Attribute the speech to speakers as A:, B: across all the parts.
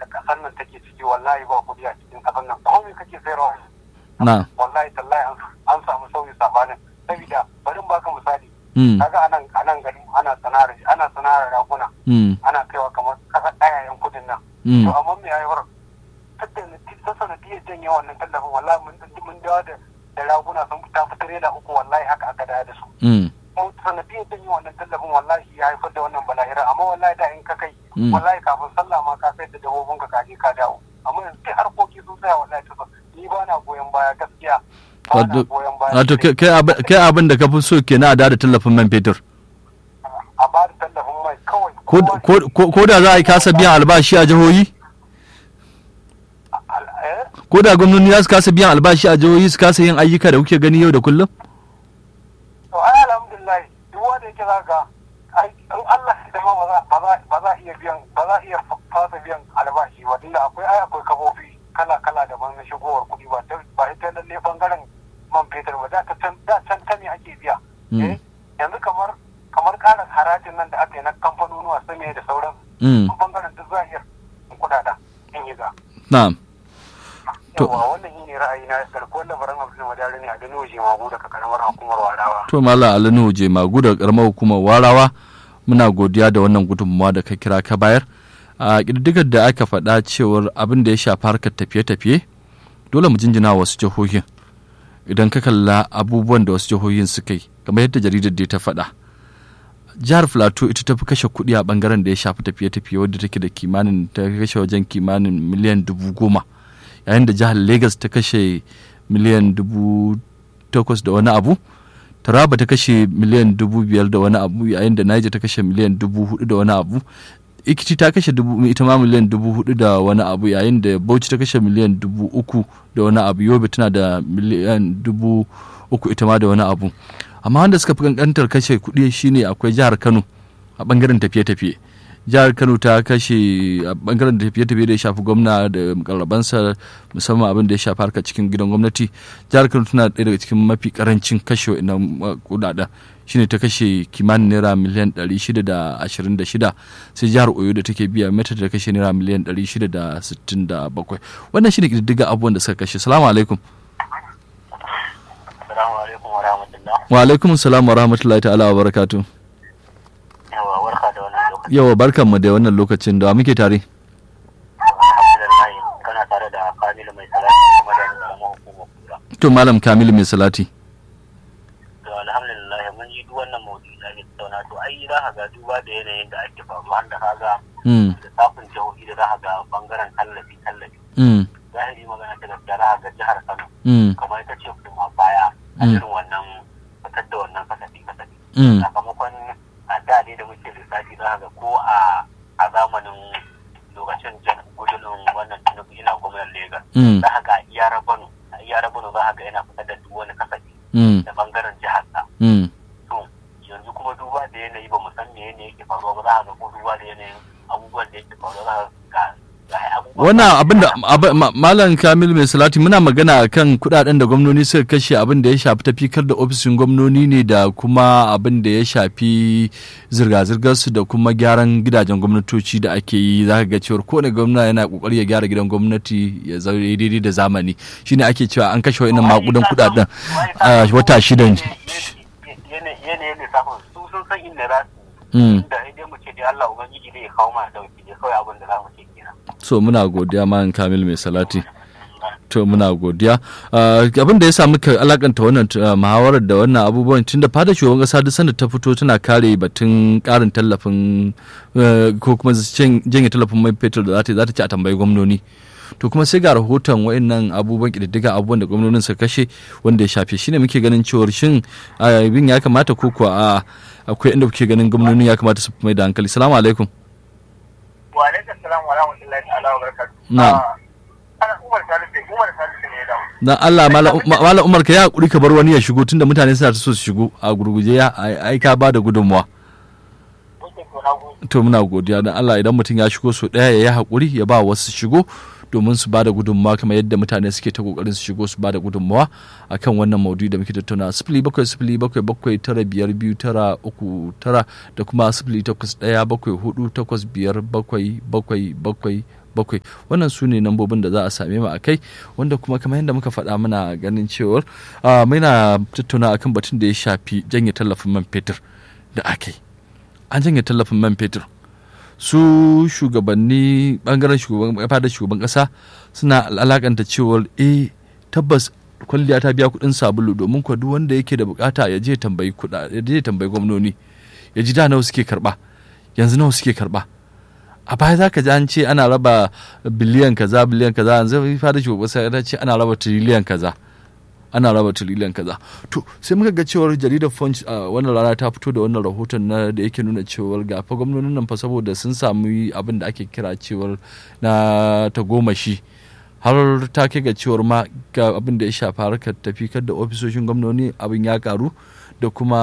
A: da kasar nan take ciki wallahi ba kudi a cikin kasar nan komai kake sayarwa
B: na
A: wallahi tallahi an an samu sauyi sabanin saboda bari in baka misali
B: mm
A: kaga anan anan gari ana sana'ar ana sana'ar raguna
B: mm
A: ana kaiwa kamar kasar ɗayayen kudin nan
B: mm
A: to amma me yayi wurin ta sanadiyar janye wannan tallafin wallahi mun mun dawo da da raguna sun fita fitar da uku wallahi haka aka dawo da su
B: mm
A: ko sanadiyar janye wannan tallafin wallahi ya haifar da wannan bala'ira amma wallahi da in ka kai
B: Mm.
A: wallahi kafin sallah ma ka sai da dabbobin ka kaje ka dawo amma yanzu sai harkoki sun tsaya wallahi ta ni ba na goyon baya gaskiya ba na
B: Wato-
A: goyon baya
B: wato kai- kai abin- kai abin da ka fi so kenan a da tallafin man fetur
A: a ba da tallafin mai kawai
B: ko
A: kowa-
B: ko- ko- ko da za a yi kasa biyan albashi a jihohi
A: al- eh?
B: ko da gwamnati za su kasa biyan albashi a jihohi su kasa yin ayyuka da kuke gani yau da kullum
A: to ai alhamdulillah duk wanda yake za ga ai in Allah ya dama ba za ba za ba za iya biyan ba za iya fasa biyan albashi ba tunda akwai ai akwai kafofi kala kala daban na shigowar kuɗi ba ta ba ita lalle bangaren man fetur ba da ta can da can ta ne ake biya
B: Mm.
A: eh yanzu kamar kamar ƙarin harajin nan da aka yi na kamfanonuwa same da sauran
B: Mm,
A: bangaren duk za a iya kuɗaɗa in yi ga
B: na'am To-
A: yawa wannan shi ne ra'ayi na garkuwar labaran abdul madari ne a gani waje magu daga karamar hukumar wadawa
B: to malam alinu je magu da karamar hukumar warawa muna godiya da wannan gudunmawa da ka kira ka bayar a ƙididdigar da aka faɗa cewar abin da ya shafi harkar tafiye-tafiye dole mu jinjina wa wasu jihohin idan ka kalla abubuwan da wasu jihohin suka yi kamar yadda jaridar da ta faɗa jihar plateau ita ta fi kashe kuɗi a ɓangaren da ya shafi tafiye-tafiye wadda take da kimanin ta kashe wajen kimanin miliyan dubu goma yayin da jihar lagos ta kashe miliyan dubu takwas da wani abu taraba ta kashe miliyan dubu biyar da wani abu yayin da niger ta kashe miliyan dubu hudu da wani abu ikiti ta kashe dubu ita ma miliyan dubu hudu da wani abu yayin da bauchi ta kashe miliyan dubu uku da wani abu yobe tana da miliyan dubu uku ita ma da wani abu amma wanda suka fi kankantar kashe kuɗi shine akwai jihar kano a bangaren tafiye-tafiye jihar kano ta kashe a bangaren tafiye-tafiye da ya shafi gwamna da mukarrabansa musamman abin da ya shafi harkar cikin gidan gwamnati jihar kano tana ɗaya daga cikin mafi karancin kashe wa'innan kudaden shine ta kashe kimanin naira miliyan 626 sai jihar oyo da take biya mata ta kashe naira miliyan 667 wannan shine ƙididdiga abubuwan da suka kashe salamu alaikum
A: Assalamu alaikum wa rahmatullah.
B: wa alaikum salam wa rahmatullahi ta'ala wa barakatu
A: Yawa warka da wannan lokaci.
B: yawa barkan mu da wannan lokacin da wa muke tare
A: Alhamdulillah kana tare da Kamilu mai salati kuma da karamar hukumar kura.
B: to malam kamilu mai salati
A: To alhamdulillah mun yi duk wannan maudu'i da ake tattauna to ai za ka ga duba da yanayin da ake faruwa har da ka ga
B: mm
A: lissafin jihohi da za ka ga bangaren tallafi tallafi.
B: mm
A: Zahiri magana ta gaskiya za ka ga jihar Kano
B: mm
A: kamar ita ce kuma baya a
B: Mm.
A: irin wannan fitar da wannan kasafi kasafi.
B: mm
A: sakamakon a da ne da muke lissafi za ga ko a a zamanin lokacin jan gudun wannan tinubu ina gwamnan Legas
B: mm
A: za ga iya rabano a iya rabano za ga yana fitar da duk wani kasafi
B: mm
A: da bangaren jihar sa
B: mm
A: to yanzu kuma duba da yanayi ba mu san me ne yake faruwa ba za ga ko duba da yanayin abubuwan da yake faruwa za ga ga abubuwan
B: wannan abin da ab- ma- malam kamil mai salati muna magana kan kudaden da gwamnoni suka kashe abin da ya shafi tafikar da ofishin gwamnoni ne da kuma abin da ya shafi zirga-zirgar su da kuma gyaran gidajen gwamnatoci da ake yi za ka ga cewar kowane gwamna yana kokari ya gyara gidan gwamnati ya zaure daidai da zamani shine ake cewa an kashe wa'innan makudan kudaden a wata shidan
A: yanayin lissafin su sun san inda za su
B: Mm.
A: da idan mu ce dai Allah ubangiji zai kawo mana dauki ne kawai abin da za mu ce kenan
B: so muna godiya malam kamil mai salati to muna godiya Ah, abin da ya samu ka alakanta wannan ah, muhawarar da wannan abubuwan tun da fada shugaban kasa duk sanda ta fito tana kare batun karin tallafin eh, ko kuma jan- janye tallafin mai fetur da za ta yi, za ta ci a tambayi gwamnoni to kuma sai ga rahoton wa'annan abubuwan kididdiga abubuwan da gwamnonin suka kashe wanda ya shafe shine muke ganin cewar shin abin ya kamata ko kuwa a akwai inda kuke ganin gwamnonin ya kamata su fi mai da hankali salamu alaikum
A: wa alaikum salam wa rahmatullahi ta'ala wa barakatuh
B: Na'am.
A: Ah, ana umar salisu umar salisu ne ya dawo
B: dan Allah Malam Malam Umar ka ya hakuri ka bar wani ya shigo tunda mutane suna ta so su shigo a gurguje ya ai ai ka bada gudunmuwa
A: Oke, to na gode.
B: to muna godiya dan Allah idan mutum ya shigo so daya ya yi hakuri ya ba wasu shigo domin su bada gudunmuwa kamar yadda mutane suke ta kokarin su shigo su bada gudunmuwa akan wannan maudu'i da muke tattauna sifili bakwai sifili bakwai bakwai tara biyar biyu tara uku tara da kuma sifili takwas ɗaya bakwai hudu takwas biyar bakwai bakwai bakwai bakwai wannan su ne nambobin da za a same mu a kai wanda kuma kamar yadda muka faɗa muna ganin cewar muna tattauna akan batun da ya shafi janye tallafin man fetur da aka yi an janye tallafin man fetur su shugabanni bangaren shugaban fadar shugaban kasa suna alakanta cewar eh tabbas kwalliya ta biya kudin sabulu domin kwa duk wanda yake da bukata ya je tambayi kuɗa ya je tambayi gwamnoni ya ji da nawa suke karba yanzu nawa suke karba a baya za ka ji an ce ana raba biliyan kaza biliyan kaza yanzu fadar shugaban kasa ya ce ana raba tiriliyan kaza ana raba tiriliyan kaza to sai muka ga cewar jaridar punch a wannan rana ta fito da wannan rahoton na da yake nuna cewar ga fa gwamnonin nan fa saboda sun samu abin da ake kira cewar na tagomashi har ta kai ga cewar ma ga abin da ya shafa harkar tafi da ofisoshin gwamnoni abin ya karu da kuma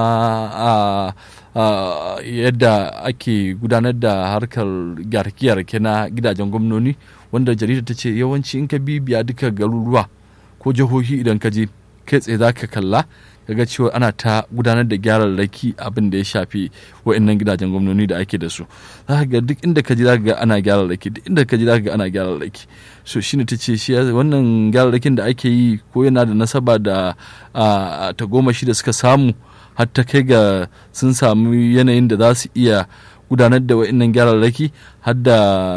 B: yadda ake gudanar da harkar gyarke-gyarke na gidajen gwamnoni wanda jarida ta ce yawanci in ka bibiya duka garuruwa ko jihohi idan ka je kai tsaye za ka kalla kaga cewa ana ta gudanar da gyararraki abin da ya shafi wa'annan gidajen gwamnoni da ake da su za ka ga duk inda ka ji za ka ga ana gyararraki duk inda ka ji za ka ga ana gyararraki so shine ta ce shi wannan gyararrakin da ake yi ko yana da nasaba da tagomashi da suka samu har ta kai ga sun samu yanayin da za su iya gudanar da wa'annan gyararraki har da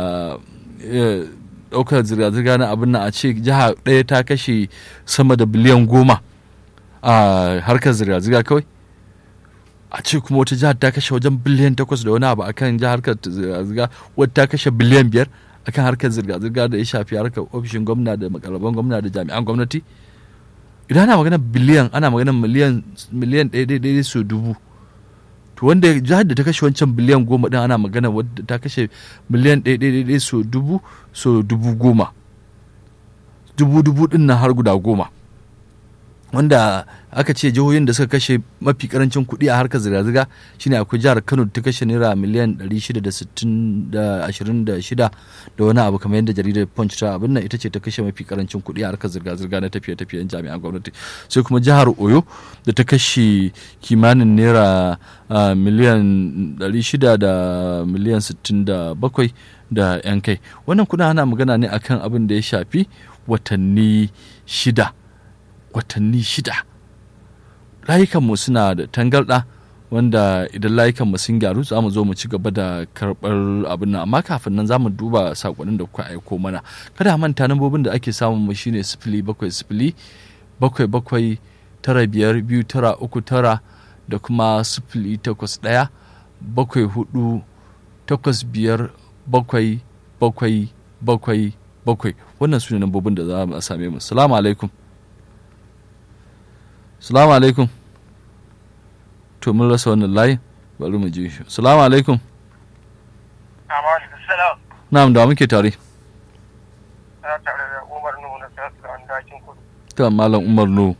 B: ɗaukar zirga-zirga na abin nan a ce jiha ɗaya ta kashe sama da biliyan goma a harkar zirga-zirga kawai a ce kuma wata jihar ta kashe wajen biliyan takwas da wani abu akan jihar harkar zirga-zirga wata ta kashe biliyan biyar akan harkar zirga-zirga da ya shafi harkar ofishin gwamna da makaraban gwamna da jami'an gwamnati idan ana magana biliyan ana magana miliyan miliyan ɗaya ɗaya su dubu to wanda jihar da ta kashe wancan biliyan goma din ana magana wadda ta kashe miliyan ɗaya ɗaya ɗaya so dubu so dubu goma dubu dubu din nan har guda goma wanda aka ce jihohin da suka kashe mafi karancin kuɗi a harkar zirga-zirga shine akwai jihar kano ta kashe naira miliyan 626 da wani abu kamar yadda jaridar punch ta abin nan ita ce ta kashe mafi karancin kuɗi a harkar zirga-zirga na tafiye-tafiyen jami'an gwamnati sai kuma jihar oyo da ta kashe kimanin naira miliyan 600 da miliyan 67 da yan kai wannan kuna ana magana ne akan abin da ya shafi watanni shida watanni shida layukanmu suna da tangarɗa wanda idan layukanmu sun gyaru za mu zo mu ci gaba da karɓar abin nan amma kafin nan za mu duba saƙonin da kuka aiko mana kada manta nambobin da ake samun mu shine sifili bakwai sifili bakwai bakwai tara biyar biyu tara uku tara da kuma sifili takwas ɗaya bakwai hudu takwas biyar bakwai bakwai bakwai bakwai wannan su ne nambobin da za mu same mu salamu alaikum salamu alaikum to mun rasa wannan layin bari mu ji shi salamu alaikum na'am da muke tare ta malam umar nuhu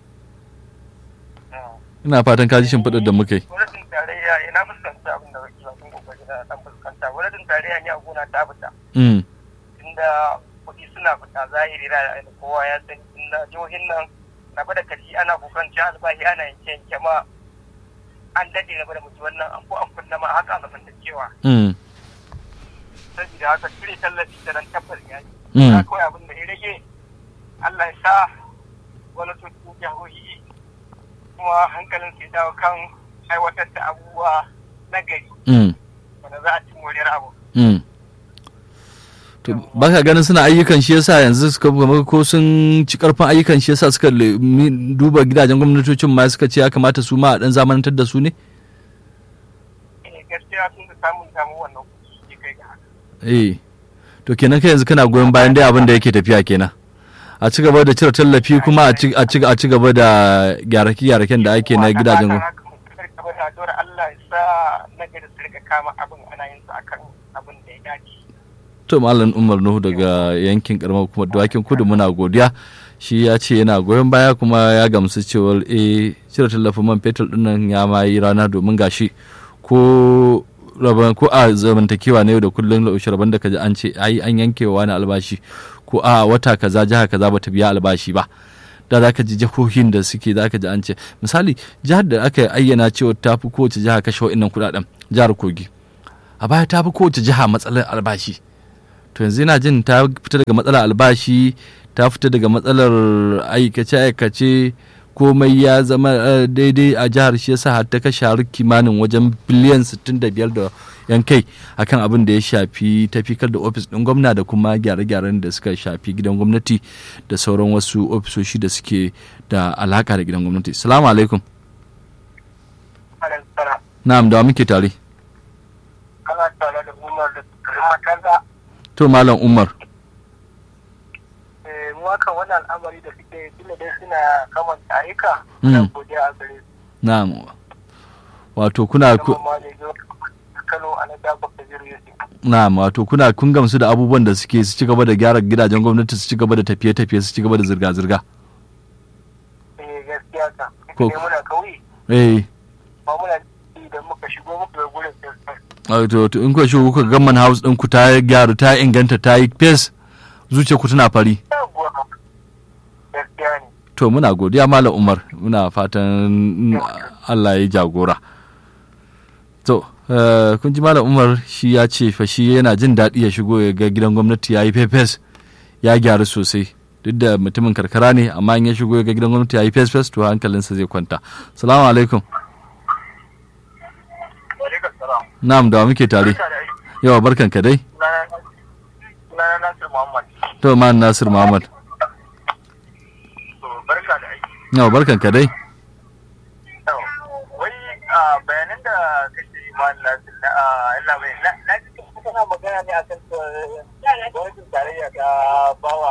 B: ina fatan ka ji shimfiɗar da muka yi
C: gwamnatin tarayya ina fuskanta abin da wakil bakin kokari na dan fuskanta gwamnatin tarayya ne a gona ta fita inda kuɗi suna fita zahiri na kowa ya san inda jihohin nan na bada kashi ana kukan ci albahi ana yanke yanke ma an daɗe na bada mutu wannan an ko an kunna ma haka ga cewa saboda haka cire tallafi da nan tabbas ya yi kawai abin da ya rage Allah ya sa gwamnatocin jihohi kuma hankalin su dawo kan aiwatar da abubuwa na gari wanda za a ci moriyar abu.
B: To ba ka ganin suna ayyukan shi yasa yanzu suka ko sun ci karfin ayyukan shi yasa suka duba gidajen gwamnatocin ma suka ce ya kamata su ma a dan zamanantar da su ne?
C: gaskiya sun da samun samu wannan kuɗi kai ga haka.
B: Eh to kenan kai yanzu kana goyon bayan dai abin da yake tafiya kenan. a ci gaba da cire tallafi kuma a ci gaba da gyarake-gyaraken da ake na gidajen gwamnati.
C: Allah ya sa na gari su rika kama abin ana yin sa akan abin da ya dace.
B: To Malam Umar Nuhu daga yankin karamar kuma dawakin kudu muna godiya shi ya ce yana goyon baya kuma ya gamsu cewar e cire tallafin man fetur dinnan ya ma yi rana domin gashi ko rabon ko a zamantakewa na yau da kullum laushe rabon da kaji an ce ai an yankewa wani albashi ko a wata kaza jiha kaza bata biya albashi ba da za ka ji jihohin da suke za ka ji an ce misali jihar da aka ayyana cewa ta fi kowace jiha kashe wa'innan kudaden jihar kogi a baya ta fi kowace jiha matsalar albashi to yanzu yana jin ta fita daga matsalar albashi ta fita daga matsalar aikace-aikace komai ya zama daidai a jihar shi yasa har ta kashe har kimanin wajen biliyan 65 da yan kai akan abin da ya shafi tafikar da ofis ɗin gwamna da kuma gyare-gyaren da suka shafi gidan gwamnati da sauran wasu ofisoshi da suke da alaka da gidan gwamnati salamu alaikum na'am da muke tare
A: kana tare da umar da kaza
B: to malam umar
A: mu haka wani al'amari da suke tunda dai suna kamanta ayyuka na godiya a gare su
B: na'am wato kuna ku
A: ma ne zo Kano a na Jafar Kabir Yusuf
B: na'am wato kuna kun gamsu da abubuwan da suke su ci gaba da gyara gidajen gwamnati su ci gaba da tafiye-tafiye su ci gaba da zirga-zirga
A: eh gaskiya ka
B: Ko-
A: ne muna kauye
B: eh
A: ba muna idan muka shigo muka ga gurin sai
B: wato to in kuka shigo kuka gamman house din ku ta gyaru ta inganta ta yi fes zuciya ku tana fari
A: yawwa gaskiya ne
B: to muna godiya malam umar muna fatan allah ya jagora to eh, kun ji malam umar shi ya ce fa shi yana jin daɗi ya shigo ya ga gidan gwamnati ya yi fes ya gyaru sosai duk da mutumin karkara ne amma in ya shigo ya ga gidan gwamnati ya yi fes fes to hankalinsa zai kwanta salamu alaikum
A: alaikum salam
B: na'am da wa muke tare
A: barka da aiki
B: yawa barkan ka dai
A: sunana sunana Nasir Muhammad
B: to ma nasir muhammad
A: to barka da aiki
B: yawa barkan ka dai
A: Yau, wai a bayanan da kake yi ma Nasir na Allah bai na na ji kana magana ne akan cewa gwamnatin tarayya ta bawa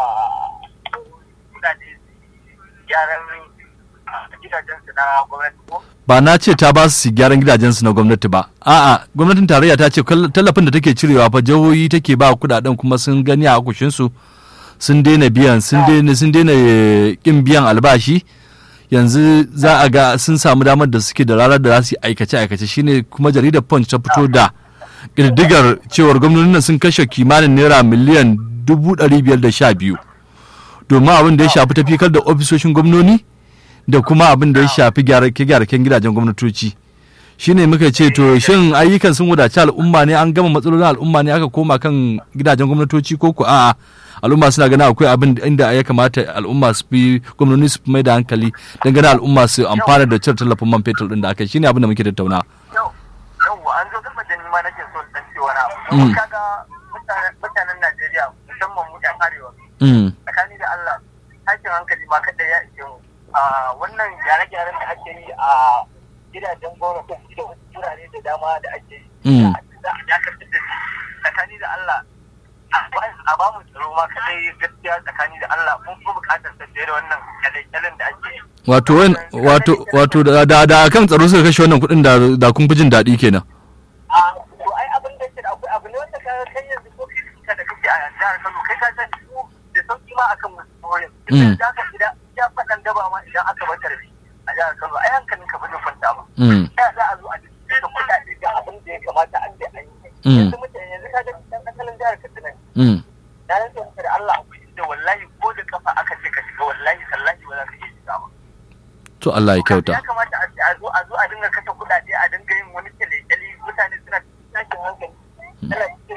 A: kudade gyaran gidajen su na gwamnati ko
B: ba na ce ta ba su gyaran gidajensu na gwamnati ba a'a gwamnatin tarayya ta ce kal- tallafin da take cirewa fa jihohi take ba kudaden kuma sun gani a akushinsu sun daina biyan sun daina sun daina eh, kin biyan albashi yanzu za a ga sun samu damar da suke da ranar da za su yi aikace aikace shine kuma jaridar punch ta fito da ƙididdigar cewar gwamnonin nan sun kashe kimanin naira miliyan dubu ɗari biyar da sha biyu domin abin da ya shafi tafikar da ofisoshin gwamnoni da kuma abin da ya shafi gyararken gidajen gwamnatoci shine muka ce to shin ayyukan sun wadaci al'umma ne an gama matsalolin al'umma ne aka koma kan gidajen gwamnatoci ko ku a'a al'umma suna ganin akwai abin da- inda ya kamata al'umma su fi gwamnati su fi mai da hankali don ganin al'umma su amfana da cire tallafin man fetur din da aka yi shine abin da muke tattauna
A: yau yau an zo gaba da nima nake so dan ce wani abu
B: Mm.
A: Domin kaga mutanen mutanen Najeriya musamman mu yan arewa
B: Mm,
A: tsakani da Allah tashin hankali ma kadai ya ishe mu a wannan gyare-gyaren da ake yi a gidajen gwamnati da wasu wurare da dama da ake yi
B: Mm.
A: za a dakatar da shi tsakani da Allah a ba- a ba mu tsaro ma kadai gaskiya tsakani da Allah mun fi bukatar sa fiye da wannan kyale-kyalen da ake yi
B: wato wan- wato wato da da da kan tsaro suka kashe wannan kuɗin da da kun fi jin daɗi kenan
A: a to ai abin da ke da akwai abu ne wanda ka kai yanzu ko kai da kake a jihar Kano kai ka san su da sauki ma akan wasu wurin
B: Mm.
A: da ka idan ya faɗan daba ma idan aka bar tarbi a jihar Kano ai hankalin ka bane kwanta ba
B: Mm,
A: ya za a zo a cikin da kuɗaɗe ga abin da ya kamata a ce an yi
B: Mm.
A: yanzu mutane yanzu ka ga dan asalin jihar Katsina
B: mm.
A: na rantsa maka da Allah akwai inda wallahi ko da kafa aka ce ka shiga wallahi sallahi ba za ka iya shiga ba
B: to Allah ya kyauta
A: ya kamata a a zo a zo a dinga kashe kuɗaɗe a dinga yin wani kyale-kyale mutane suna cikin tashin hankali ana cikin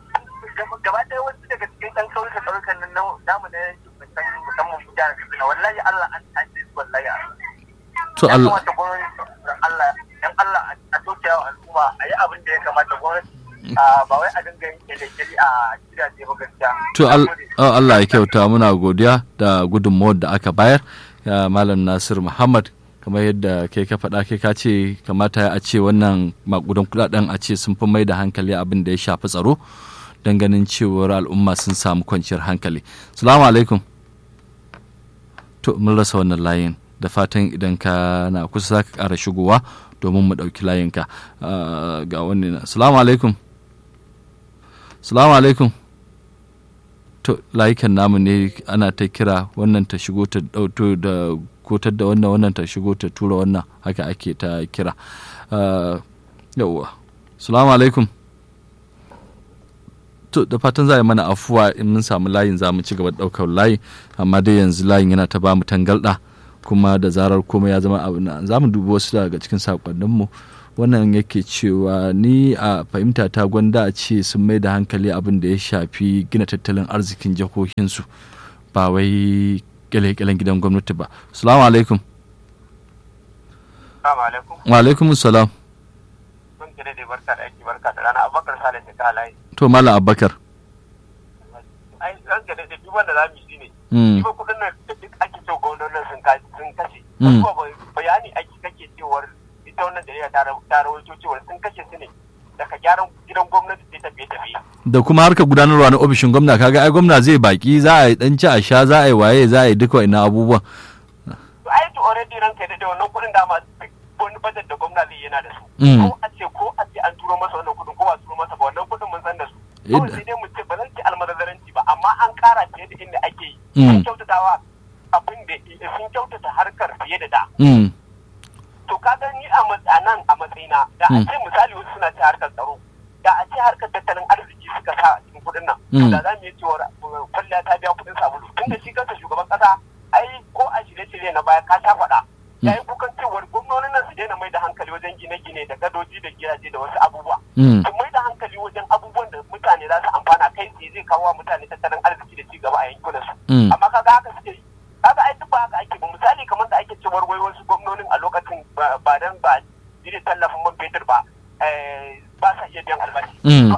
A: gaba ɗaya wasu daga cikin ɗan kauyuka kauyukan nan na- namu na yankin musamman musamman mu jihar Katsina wallahi Allah an tashi su wallahi Allah
B: to
A: ya
B: Allah
A: kamata gwamnati dan Allah dan Allah a tausaya wa al'umma a yi abin da ya kamata gwamnati a ba wai a dinga yin kyale-kyale a gidaje ba gaskiya
B: to al- oh, Allah ya kyauta muna godiya da gudunmawar da aka bayar ya malam Nasir Muhammad kamar yadda kai ka faɗa kai ka ce kamata a ce wannan makudan kudaden a ce sun fi mai da hankali abin da ya shafi tsaro don ganin cewar al'umma sun samu kwanciyar hankali salamu alaikum to mun rasa wannan layin da fatan idan ka na kusa za ka ƙara shigowa domin mu ɗauki layinka Ah, ga wani na salamu alaikum salamu alaikum to layukan namu ne ana ta kira wannan ta shigo ta dauto da kotar da wannan wannan ta shigo ta tura wannan haka ake ta kira Ah, yauwa salamu alaikum to da fatan za a yi mana afuwa in mun samu layin za mu ci gaba da ɗaukar layi amma dai yanzu layin yana ta ba mu tangalɗa kuma da zarar komai ya zama abu na za mu dubi wasu daga cikin sakonninmu wannan yake cewa ni a fahimta ta gwanda a ce sun mai da hankali abin da ya shafi gina tattalin arzikin jihohinsu ba wai kyale-kyalen gidan gwamnati ba salamu alaikum wa alaikum salam
A: sun kire da barka da aiki barka da rana abubakar sale da ka halaye
B: to mala abubakar
A: ai ran ka da duk wanda za mu yi ne ba kudin nan da duk ake so gwamnonin sun kashe kuma bayani ake kake cewar ita wannan jarida ta rawaito cewar sun kashe su ne daga gyaran gidan gwamnati sai tafiye tafiye
B: da kuma harkar gudanarwa na ofishin gwamna kaga ai gwamna zai baki za a yi dan ci a sha za a yi waye za a yi duka wa'annan abubuwan
A: to ai to already ranka da wannan kudin dama wani budget da gwamna zai yana da su ko a ce ko a ce an turo masa wannan kudin ko ba turo masa ba wannan kudin mun san da su kawai sai dai mu ce ba zan ce almadazaranci ba amma an kara fiye da inda ake yi sun kyautatawa abin da sun kyautata harkar fiye da da to ka ni a nan a matsayina da a ce misali wasu suna ce harkar tsaro da a ce harkar tattalin arziki suka sa a cikin kudin nan da za mu yi cewa kwalliya ta biya kudin sabulu tun da shi kansa shugaban kasa ai ko a shirye-shirye na baya ka sha faɗa ya yi kukan cewar gwamnonin nan su daina mai da hankali wajen gine-gine da gadoji da gidaje da wasu abubuwa su mai da hankali wajen abubuwan da mutane za su amfana kai tsaye zai kawo mutane tattalin arziki da ci gaba a yankunan su amma kaga haka suke yi kaga ai duk ba haka ake ba misali kamar da ake cewar wai wasu gwamnonin a lokacin ba dan ba jiri tallafin man fetur ba ba sa iya biyan albashi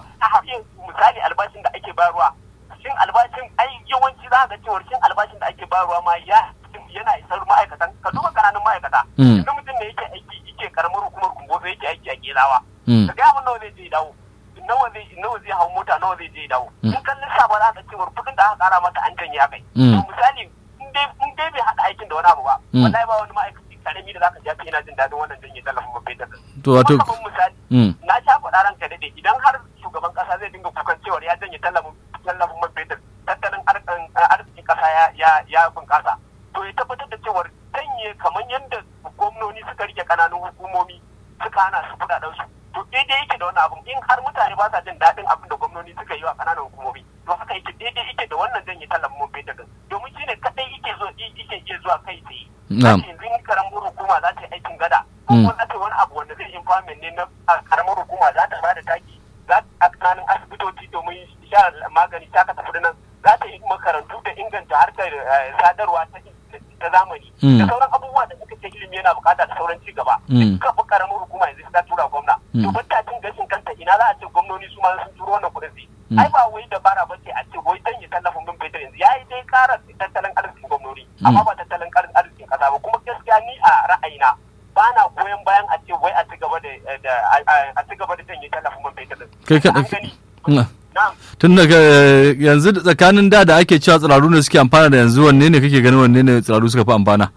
A: misali albashin da ake bayarwa shin albashin ai yawanci za ga cewar shin albashin da ake bayarwa ma ya yana isar ma'aikatan ka duba kananun ma'aikata idan mutum ne yake aiki yake karamar hukumar kumbozo yake aiki a gelawa ka ga abin nawa zai je dawo nawa zai nawa zai hau mota nawa zai je dawo in kan lissafa za ka cewar kudin da aka kara masa an janye akai to misali in dai bai haɗa aikin da wani abu ba wallahi ba wani ma'aikaci karami da zaka ji haka yana jin daɗin wannan janye tallafin man fetur
B: to wato
A: misali na sha faɗa ranka daɗe idan har shugaban ƙasa zai dinga kukan cewar ya janye tallafin tallafin man fetur tattalin arzikin ƙasa ya ya bunƙasa to ya tabbatar da cewar janye kamar yadda gwamnoni suka rike ƙananun hukumomi suka hana su kuɗaɗen su to daidai yake da wani abun in har mutane ba sa jin daɗin abin da gwamnoni suka yi wa ƙananan hukumomi to haka yake daidai yake da wannan janye tallafin man fetur domin shine kaɗai yake zo yake iya zuwa kai tsaye yanzu karamar hukuma za ta yi aikin gada ko kuma za ta yi wani abu wanda zai impairment ne na karamar hukuma za ta bada taki za ta tsakanin asibitoci domin sha magani ta kasa nan za ta yi makarantu da inganta harkar sadarwa ta zamani da sauran abubuwa da suka ce ilimi yana bukata da sauran ci gaba duka fi karamar hukuma yanzu ta tura gwamna to ban ta cin gashin kanta ina za a ce gwamnoni su ma sun turo wannan kuɗin sai ai ba wai dabara ba ce a ce wai dan ya tallafin bin fetur yanzu yayi dai ƙara tattalin arzikin gwamnoni amma ba tattalin arzikin ƙasa ba kuma gaskiya ni a ra'ayina ba na goyon bayan a ce wai a ci gaba da a ci gaba da janye tallafin man fetur
B: kai ka tun daga yanzu tsakanin da da ake cewa tsiraru ne suke amfana da yanzu wanne ne kake ganin wanne ne tsiraru suka fi amfana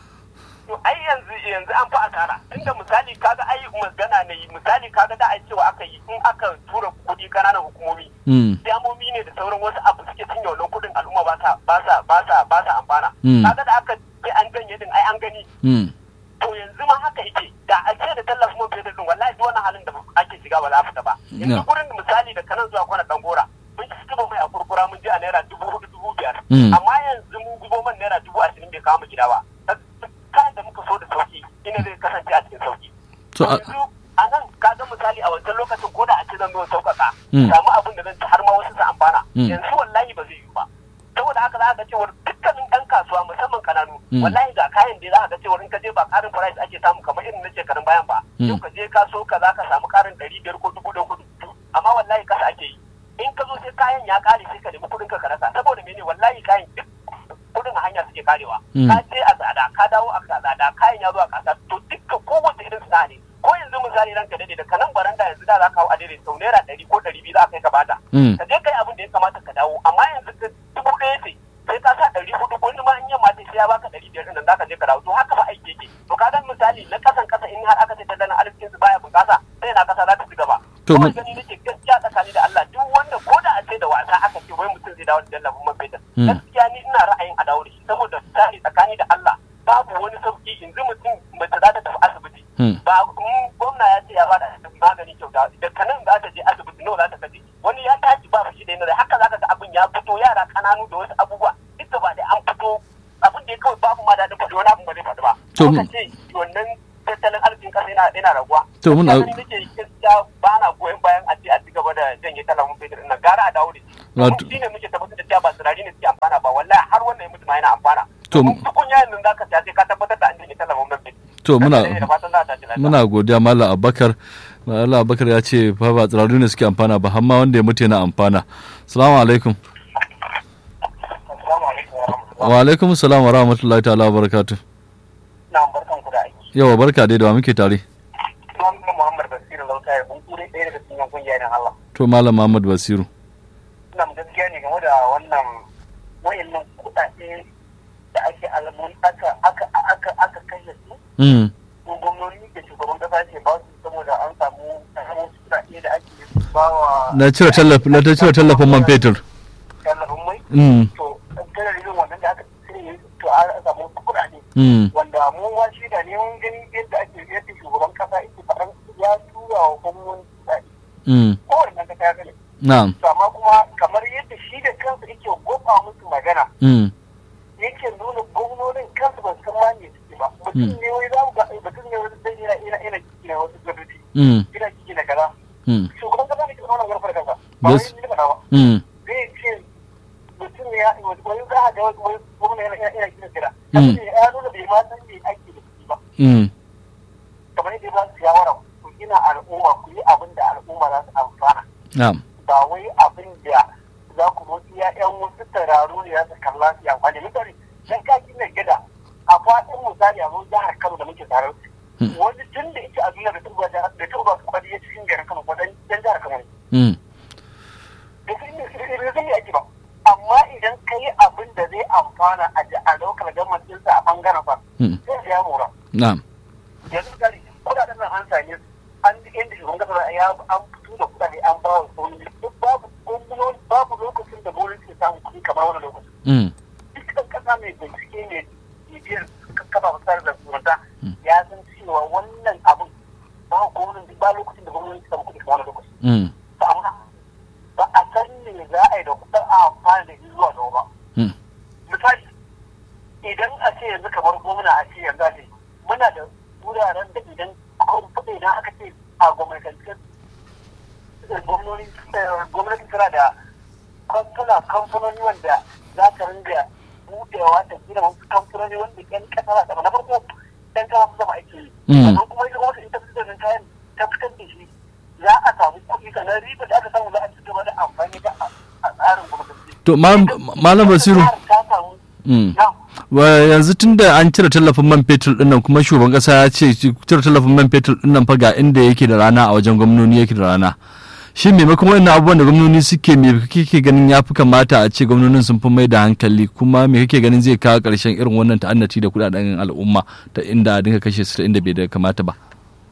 A: to ai yanzu yanzu an fi asara inda misali kaga ai magana ne misali kaga da ai cewa aka yi in aka tura kuɗi kananan hukumomi damomi ne da sauran wasu abu suke cinye wannan kuɗin al'umma ba sa ba sa ba sa ba sa amfana kaga da aka ce an ganye din ai an gani to yanzu ma haka yake da a ce da tallafin man fetur din wallahi duk wannan halin da ake shiga ba za a fita ba yanzu gurin misali da kanan zuwa kwana dangora mun ci zuba mai a kurkura mun je a naira dubu hudu dubu biyar amma yanzu mun gubo man naira dubu ashirin bai kawo mu gida ba kayan da muka so da sauki ina zai kasance a cikin sauki yanzu a nan ka ga misali a wancan lokacin ko da a ce zan zo sauƙaƙa samu abin da zan ci har ma wasu su amfana yanzu wallahi ba zai yi ba saboda haka za ka ga cewar dukkanin ɗan kasuwa musamman kananu wallahi ga kayan da za ka ga cewar in ka je ba ƙarin price ake samu kamar irin na shekarun bayan ba yau ka je ka so ka za ka samu ƙarin ɗari biyar ko dubu da kudu amma wallahi kasa ake yi in ka zo sai kayan ya ƙare sai ka nemi kuɗin ka rasa saboda mene wallahi kayan duk kuɗin a hanya suke karewa ka je a tsada ka dawo a tsada kayan ya zo a kasa to dukkan kowace irin sana'a ne ko yanzu misali ranka dade da kanan baranda yanzu da za ka hau a daidai sau naira ɗari ko ɗari biyu za ka kai ka bata ka je kai abin da ya kamata ka dawo amma yanzu ka dubu ɗaya ce sai ka sa ɗari hudu wani ma in yamma ce sai ya baka ɗari biyar ɗin za ka je ka dawo to haka ba aiki yake to ka dan misali na kasan kasa in har aka ce tattalin arzikin su baya bunƙasa sai na kasa za ta ci gaba to mun gani nake gaskiya tsakani da Allah duk wanda ko da a ce da wasa aka ce wai mutum zai dawo da tallafin man fetur gaskiya ni ina ra'ayin a dawo da shi saboda tsari tsakani da Allah babu wani sauki yanzu mutum mace za ta tafi asibiti ba gwamna ya ce ya bada magani kyauta da kanan za ta je asibiti nawa za ta kaje wani ya tashi ba shi da yana haka zaka ga abin ya fito yara kananu da wasu abubuwa duk ba da an fito abin da ya kawai babu ma daɗin faɗi wani abin ba zai faɗi ba to ce wannan tattalin arzikin ƙasa yana raguwa
B: to muna
C: Kasan nake gaskiya ba na goyon bayan a ce a ci gaba da janye talabun fetur ɗin nan gara a dawo da shi.
B: Wato-
C: Shi ne muke tabbatar da cewa ba sinari ne suke amfana ba wallahi har wannan ya mutu ma yana amfana.
B: To-
C: Domin tukunya yanzu za ka siya sai ka tabbatar da an janye talabun fetur.
B: to muna
C: Da fatan za a tashi lafiya.
B: muna godiya Malam Abubakar Malam Abubakar ya ce fa ba tsirarru ne suke amfana ba har ma wanda ya mutu yana amfana assalamu alaikum
C: Assalamu alaikum wa rahmatullahi.
B: wa alaikum assalam wa rahmatullahi ta'ala wa barakatuh
C: Na barkan ku da aiki.
B: yawa barka dai da wa muke tare
C: Muhammad Muhammad Basiru Lauta ya bunkure ɗaya daga cikin kungiyar nan Allah.
B: to Malam Muhammad Basiru
C: Ina gaskiya ne game da wannan wayannan kuɗaɗe da ake alamun aka aka aka aka kashe su
B: mm
C: ko gwamnoni da shugaban kasa ce ba su saboda an samu samun kuɗaɗe da ake ba wa
B: na cire tallafin na ta cire tallafin man fetur
C: tallafin mai
B: mm
C: to kana yin wannan da aka cire to an samu kuɗaɗe
B: mm
C: wanda mu ma shi da ne mun gani yadda ake yadda shugaban kasa yake faɗan ya tura wa gwamnoni kuɗaɗe
B: mm
C: kowane nan kasa ya gani
B: na'am
C: to amma kuma kamar yadda shi da kansa yake gofa musu magana
B: mm
C: yake nuna gwamnonin kansu ba su san ma me suke ba mutum ne wai za mu ga mutum ne wani zai yana ina ina kina wasu gadoji
B: mm
C: ina kiki na kaza
B: mm
C: shugaban kasa ne ke wannan garfar kansa ba wai
B: Yes.
C: ni ba ba
B: mm
C: zai ce mutum ne ya wani za a ga wani gwamna yana ina kina kira
B: Mm.
C: ya nuna bai ma san me ake da shi ba
B: mm
C: kamar yadda ba su shawara ku gina al'umma ku yi abin da al'umma za su amfana
B: na'am
C: ba wai abin da za ku zo iya yan wasu tararu ne za su kalla su yi amfani misali dan ka gina gida a faɗin misali a zo jihar Kano da muke tare
B: Hmm.
C: wani tun da yake a duniya da tuba da da tuba su kwadi ya cikin garin Kano ko dan dan jihar Kano ne
B: mm
C: da sun yi da sun yi ake ba amma idan ka yi abin da zai amfana a ji- a lokal government ɗinsa a bangaren fa
B: mm
C: sai ya mora
B: na'am
C: yanzu misali kudaden nan an same su an inda shugaban kasa ya an fito da kudade an ba wa gwamnati duk babu gwamnati babu lokacin da gwamnati ke samun kuɗi kamar wani lokacin
B: mm
C: duk ɗan ƙasa mai bincike mai bibiyar kafa fasar da zumunta ya san cewa wannan abin ba gwamnati ba lokacin da gwamnati ke samun kuɗi kamar wani lokacin
B: mm
C: to amma ba a san me za a yi da kuɗin a amfani da shi zuwa gaba ba
B: mm
C: misali idan a ce yanzu kamar gwamna a ce yanzu a ce muna da wuraren da idan kuɗi idan aka ce a gwamnatance gwamnati gwamnati tana da kamfuna kamfanoni wanda za ta ringa budewa ta gina wasu kamfanoni wanda yan kasa za ta na farko yan kasa su zama aiki yi
B: Mm.
C: sannan kuma ita gwamnati in ta fitar da kayan ta fitar da shi za a samu kuɗi sannan riba da aka samu za a ci gaba da amfani da a a tsarin gwamnati
B: to Malam- Malam Basiru
C: ta samu
B: mm
C: na
B: wa yanzu tun da an cire tallafin man fetur dinnan kuma shugaban kasa ya ce cire tallafin man fetur dinnan fa ga inda yake da rana a wajen gwamnoni yake da rana shi maimakon wannan abubuwan da gwamnoni suke me kake ganin ya fi kamata a ce gwamnonin sun fi mai da hankali kuma me kake ganin zai kawo ƙarshen irin wannan ta'annati da kudaden al'umma ta inda a dinga kashe su ta inda bai da kamata ba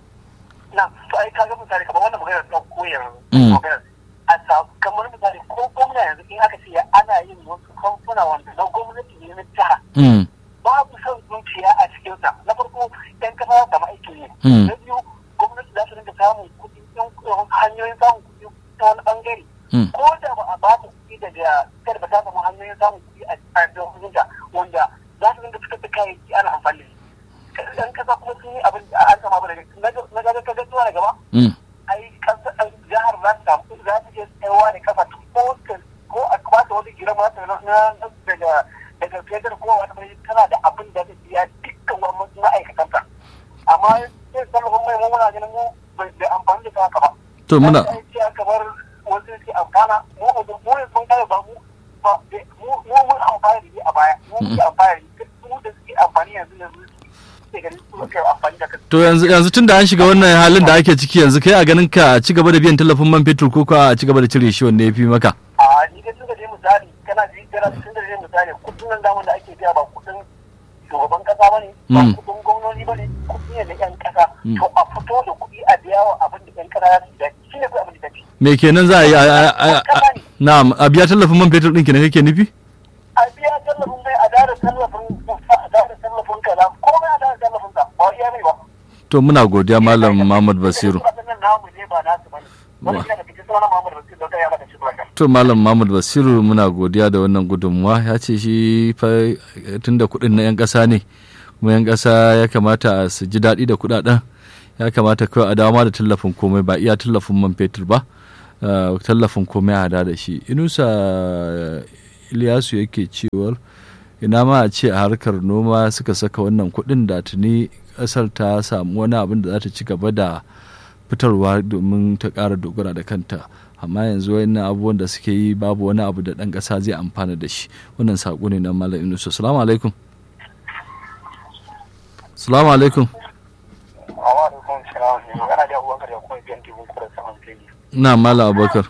C: na to ai kaga misali kamar wannan magana ta koyar
B: Mm.
C: magana a sa kamar misali ko gwamna yanzu in aka ce ana yin wasu kamfuna wanda na gwamnati ne na jiha
B: mm
C: babu son zuciya a cikin sa na farko yan kasa za su samu aikin yi
B: Mm.
C: na biyu gwamnati za su rinka samun kuɗi ɗin hanyoyin samun kuɗi ta wani ɓangare
B: Mm.
C: ko da ba a ba ta kuɗi daga kada ba ta samu hanyoyin samun kuɗi a a jihohinta wanda za su rinka fitar da kayayyaki ana amfani da shi ɗan kasa kuma sun yi abin da an sama ba daga na gaga kaga zuwa da gaba
B: mm
C: ai kasa ai jihar za ta samu za ta iya tsayawa da kafa ko ta- ko a ba ta wani girma ta na na- daga daga fedar ko wani mai tana da abin da zai biya dukkan wani ma'aikatanta amma sai tallafin mai mu muna ganin mu bai da amfani da ta haka ba
B: to muna
C: Ai, ai, kamar wasu ke amfana mu mu mu ne sun kare ba mu ba mu mu mun amfana da shi a baya mu muke amfana da shi mu da suke amfani yanzu yanzu suke ganin su suke amfani da kai
B: to yanzu yanzu tun da an shiga wannan halin da ake ciki yanzu kai a ganin ka a ci gaba da biyan tallafin man fetur ko kuwa a ci gaba da cire shi wanda ya fi maka
C: a ni da tunda dai misali kana ji kana tun da dai misali kudin nan daman da ake biya ba kudin shugaban kasa bane ba
B: Mm.
C: kudin gwamnati bane kudi ne na yan kasa
B: Mm.
C: to a fito da kudi a biya wa abin da yan kasa ya su dace shine kai abin da dace
B: me kenan za a yi a- a- a- a- na'am a biya tallafin man fetur ɗin kenan kake nufi
C: a biya tallafin mai a dara tallafin kusa a dara tallafin kaza komai a dara tallafin sa ba iya mai ba
B: to muna godiya malam Muhammad Basiru
C: Kudaden nan namu ne ba nasu bane wani yana da fice suna Muhammad Basiru da ya mata shi barka
B: to malam Muhammad Basiru muna godiya da wannan gudunmuwa ya ce shi fa tunda kuɗin na 'yan ƙasa ne kuma 'yan ƙasa ya kamata su ji daɗi da kuɗaɗen ya kamata kawai a dama da tallafin komai ba iya tallafin man fetur ba tallafin komai a hada da shi inusa iliyasu yake cewar ina ma a ce a harkar noma suka saka wannan kuɗin da tuni ƙasar ta samu wani abin da za ta ci gaba da fitarwa domin ta ƙara dogara da kanta amma yanzu wayannan abubuwan da suke yi babu wani abu da ɗan ƙasa zai amfana da shi wannan saƙo ne na malam inusa salamu alaikum salamu alaikum na malam abubakar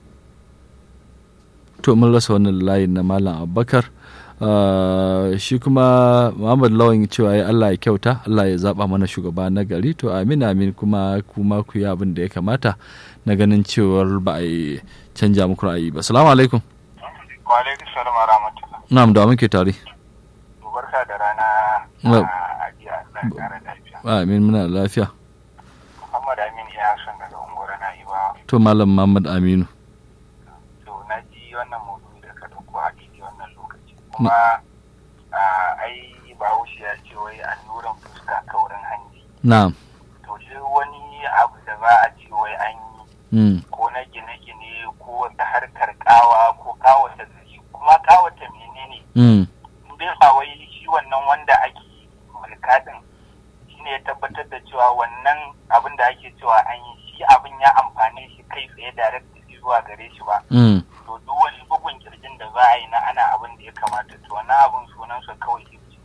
B: to mun rasa wannan layin na malam abubakar shi kuma muhammad lawan cewa ya allah ya kyauta allah ya zaba mana shugaba na gari to amin amin kuma kuma ku yi abin da ya kamata na ganin cewar ba a yi canja muku ra'ayi ba salamu alaikum
A: wa alaikum salam wa rahmatullah
B: na'am da muke tare
A: barka da rana a jiya Allah ya kara lafiya
B: amin muna lafiya
A: Muhammad Amin ya san daga unguwar Na'iba
B: to malam muhammad aminu
A: to na ji wannan maudu'i da ka dauko a daidai wannan lokaci kuma ai bahaushe ya ce wai annuran fuska kaurin hanji
B: na'am
A: to duk wani abu da za a ce wai an yi ko na gine-gine ko wata harkar kawa ko kawata gari kuma kawata menene in bai ba wai shi wannan wanda ake mulka din shine ya tabbatar da cewa wannan abin da ake cewa an yi shi abin ya amfane shi kai tsaye direct zuwa gare shi ba to duk wani bugun kirjin da za a yi na ana abin da ya kamata to wannan abin sunansa kawai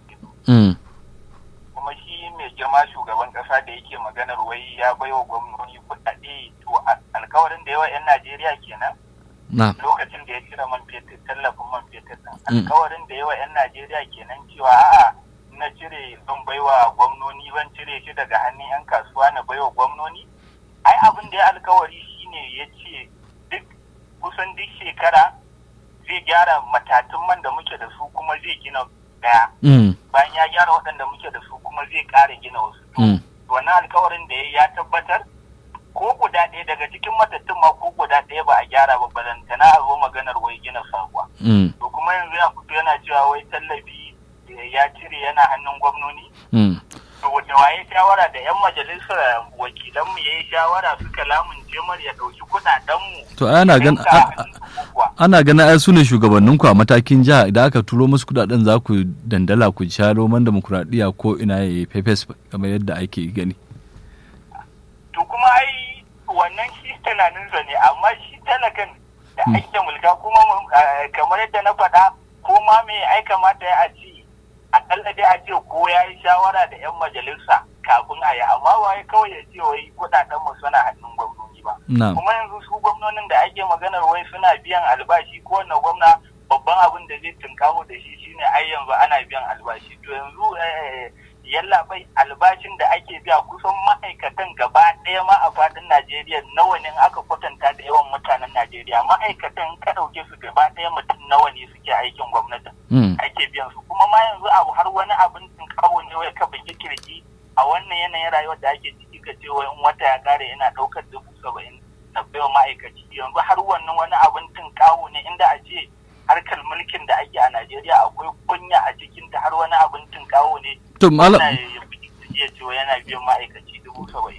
A: kuma shi mai girma shugaban kasa da yake maganar wai ya baiwa gwamnoni kuɗaɗe to alkawarin da yawa 'yan najeriya kenan lokacin da ya cire man fetur tallafin man fetur din alkawarin da yawa 'yan najeriya kenan cewa a'a na cire zan baiwa gwamnoni zan cire shi daga hannun 'yan kasuwa na baiwa gwamnoni ai abin da ya alkawari shine ya ce duk kusan duk shekara zai gyara matatun man da muke da su kuma zai gina daya bayan ya gyara waɗanda muke da su kuma zai ƙara gina wasu wannan alkawarin da ya tabbatar ko guda ɗaya daga cikin matattun ma ko guda ɗaya ba a gyara ba balantana a zo maganar wai gina sabuwa to kuma yanzu ya fito yana cewa wai tallafi ya cire yana hannun gwamnoni to da waye shawara da yan majalisar wakilanmu ya yi shawara suka lamunce mar ya ɗauki kuɗaɗenmu
B: to ana gan ana ganin ai su ne shugabannin ku a matakin jiha idan aka turo musu kudaden za ku dandala ku sha roman demokuraɗiyya ko ina ya yi fefes kamar yadda ake gani
A: to kuma ai wannan shi tunaninsa ne amma shi talakan da ake mulka kuma kamar yadda na faɗa ko ma me ai kamata ya ce akalla dai a ce ko ya yi shawara da 'yan majalisa kafin a yi amma ba kawai ya ce wai kudaden mu suna hannun gwamnati ba kuma yanzu su gwamnonin da ake maganar wai suna biyan albashi ko wanne gwamna babban abin da zai tunkawo da shi shine ai yanzu ana biyan albashi to yanzu yalla bai albashin da ake biya kusan ma'aikatan gaba ɗaya ma a faɗin Najeriya nawa ne aka kwatanta da yawan mutanen Najeriya ma'aikatan ka ɗauke su gaba ɗaya mutum nawa ne suke aikin gwamnati ake biyan su kuma ma yanzu abu har wani abin tunkawo ne wai ka bugi kirji a wannan yanayin rayuwar da ake ciki ka ce wai in wata ya kare yana ɗaukar dubu saba'in na baiwa ma'aikaci yanzu har wannan wani abin tunkawo ne inda a ce harkar mulkin da ake a Najeriya akwai kunya a cikin ta har wani abin tunkawo ne
B: to malam
A: ya ce yana biyan ma'aikaci dubu saba'in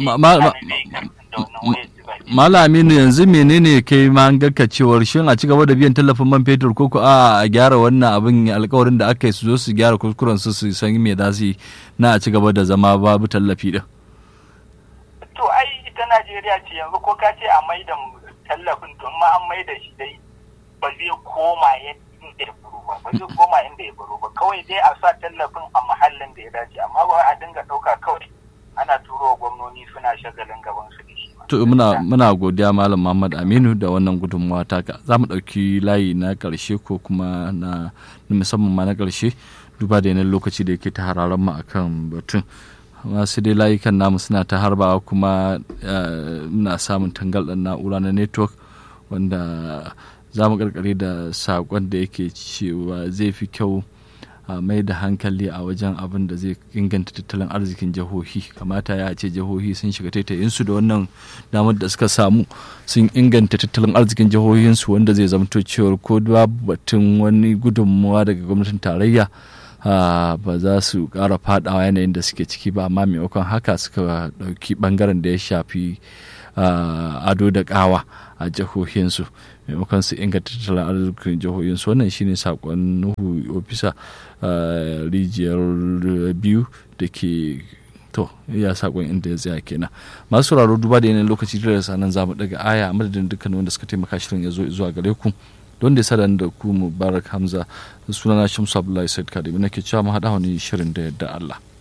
B: Malam Aminu yanzu menene kai ma ga cewar shin a ci gaba da biyan tallafin man fetur ko ko a a gyara wannan abin alkawarin da aka yi su zo su gyara kuskuren su su san me za su yi na a ci gaba da zama babu tallafi din.
A: To ai ita Najeriya ce yanzu ko ka ce a mai da tallafin to ma an mai da shi dai ba zai koma inda ya baro ba ba zai koma inda ya baro ba kawai dai a sa tallafin a mahallin da ya dace amma ba a dinga ɗauka kawai ana turo gwamnoni suna shagalin gaban su da shi
B: to muna muna godiya malam Muhammad Aminu da wannan gudunmawa taka za mu ɗauki layi na ƙarshe ko kuma na musamman ma na ƙarshe duba da yanayin lokaci da yake ta hararen mu akan batun masu dai layukan namu suna ta harbawa kuma muna samun tangarɗar na'ura na network wanda za mu karkare da saƙon da yake cewa zai fi kyau a mai da hankali a wajen abin da zai inganta tattalin arzikin jihohi kamata ya ce jihohi sun shiga taitayinsu da wannan damar da suka samu sun inganta tattalin arzikin jihohinsu wanda zai zamto cewar ko babu batun wani gudunmawa daga gwamnatin tarayya ba za su ƙara fadawa yanayin da suke ciki ba amma maimakon haka suka ɗauki ɓangaren da ya shafi ado da ƙawa a jihohinsu maimakon su inganta tattalin arzikin jihohinsu wannan shine sakon nuhu ofisa rijiyar biyu da ke to ya sakon inda ya tsaya kenan masu sauraro duba da yanayin lokaci da sanan zamu daga aya a madadin dukkan wanda suka taimaka shirin ya zo zuwa gare ku don da ya da ku mubarak hamza sunana shamsu abdullahi said kadimi nake cewa mu haɗa wani shirin da yadda allah